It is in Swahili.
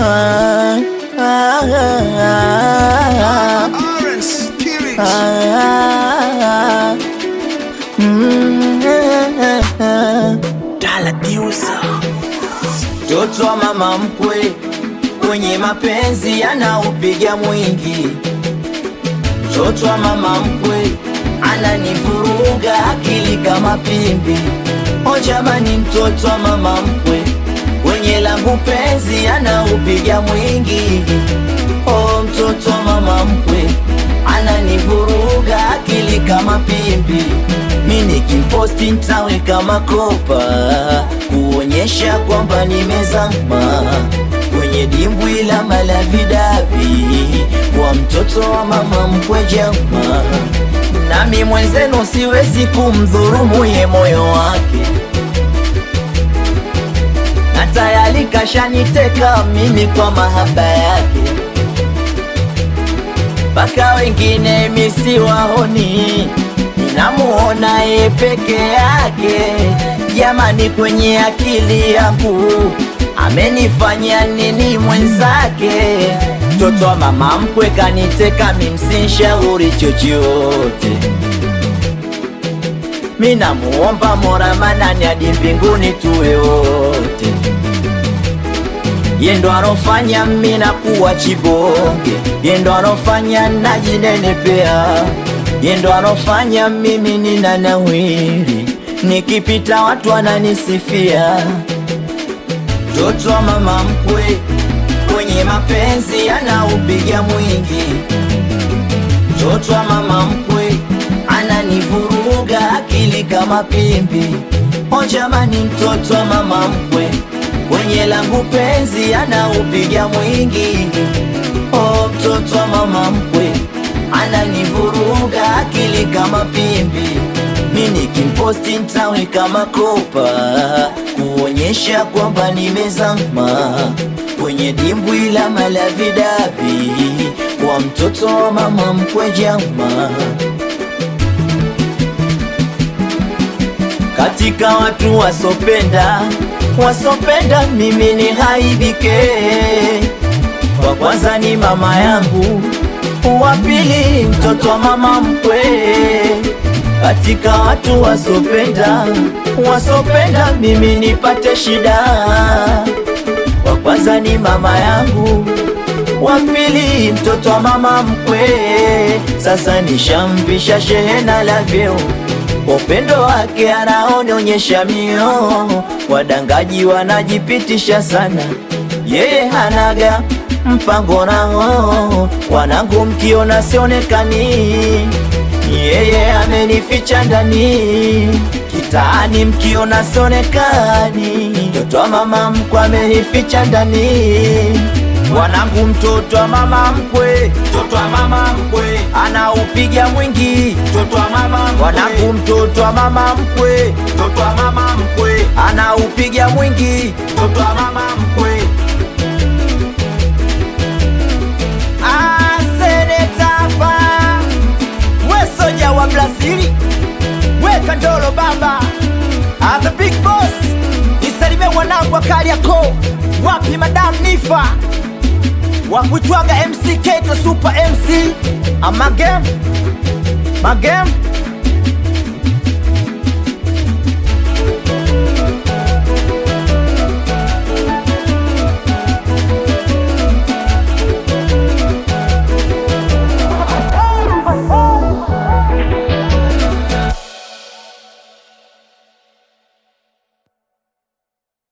Ah, ah, ah, Orange, Kirit. ah, mm, ah, ah. Mtoto wa mama mkwe kwenye mapenzi anaupiga mwingi. Mtoto wa mama mkwe ananivuruga akili kama pimbi. O jamani, mtoto wa mama mkwe kwenye langu penzi anaupiga mwingi. O mtoto wa mama mkwe ananivuruga akili kama pimbi. Mi nikimposti ntaweka makopa kuonyesha kwamba nimezama kwenye dimbwi la malavidavi kwa mtoto wa mama mkwe jama. Nami mwenzenu siwezi kumdhurumu ye moyo wake, na tayari kashaniteka mimi kwa mahaba yake mpaka wengine misiwaoni, ninamuona ye peke yake. Jamani, kwenye akili yangu amenifanya nini mwenzake? Mtoto wa mama mkwe kaniteka, mimsinshauri chochote. Minamuomba Mola Manani hadi mbinguni tuwe wote ye ndo anofanya mina kuwa chibonge, ye ndo anofanya najinenepea, ye ndo anofanya mimi nina nawiri, nikipita watu wananisifia. Mtoto wa mama mkwe kwenye mapenzi anaupiga mwingi, mtoto wa mama mkwe ananivuruga akili kama pimbi. O jamani, mtoto wa mama mkwe kwenye langu penzi anaupiga mwingi. O mtoto wa mama mkwe ananivuruga akili kama pimbi. Mi nikimposti ntaweka makopa kuonyesha kwamba nimezama kwenye dimbwi la malavidavi kwa mtoto wa mama mkwe jama. katika watu wasopenda wasopenda mimi ni haibike. Wa kwanza ni mama yangu, wa pili mtoto wa mama mkwe. Katika watu wasopenda wasopenda mimi nipate shida, wa kwanza ni mama yangu, wa pili mtoto wa mama mkwe. Sasa nishamvisha shehena la vyeo upendo wake anaonyesha mio, wadangaji wanajipitisha sana, yeye hanaga mpango nao. Wanangu mkiona sionekani, yeye amenificha ndani. Kitaani mkiona sionekani, mtoto wa mama mkwe amenificha ndani. Wanangu mtoto wa mama mkwe, mtoto wa mama mkwe anaupiga mwingi, mtoto wa mama mkwe. Wanangu mtoto wa mama mkwe, mtoto wa mama mkwe anaupiga mwingi, mtoto wa mama mkwe. Ah, seneta hapa, we soja wa Brazili, we Kandolo baba, ah, the big boss, nisalimie wanangu wa Kariakoo, wapi madam Nifa wakuitwaga MC Keto Super MC Amagem Magem